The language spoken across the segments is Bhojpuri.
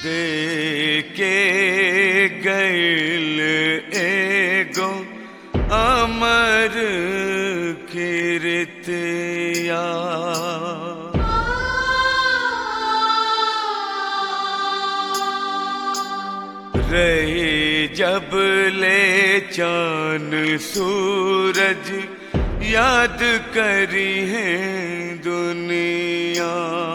दे के गैल एगो अमर कीर्तिया रही जब ले चान सूरज याद करी है दुनिया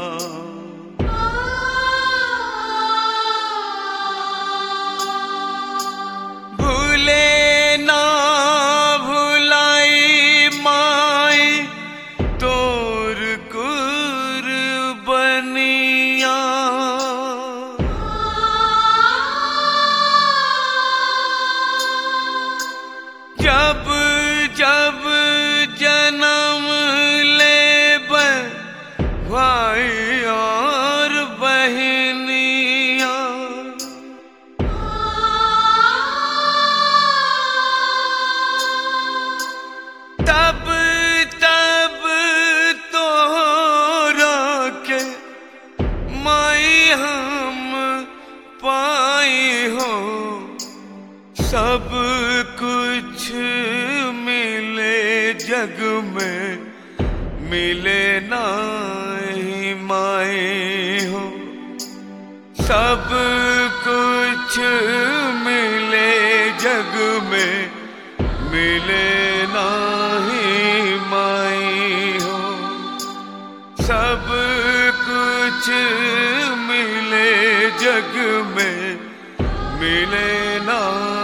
भूले ना भुलाई माई तोर कुर्बनिया जब जब जन्म ले भाई और बहनिया तब तब तो के माई हम पाई हो सब कुछ मिले जग में मिले नाही माए हो सब कुछ मिले जग में मिले नाही माई हो सब कुछ मिले जग में मिले ना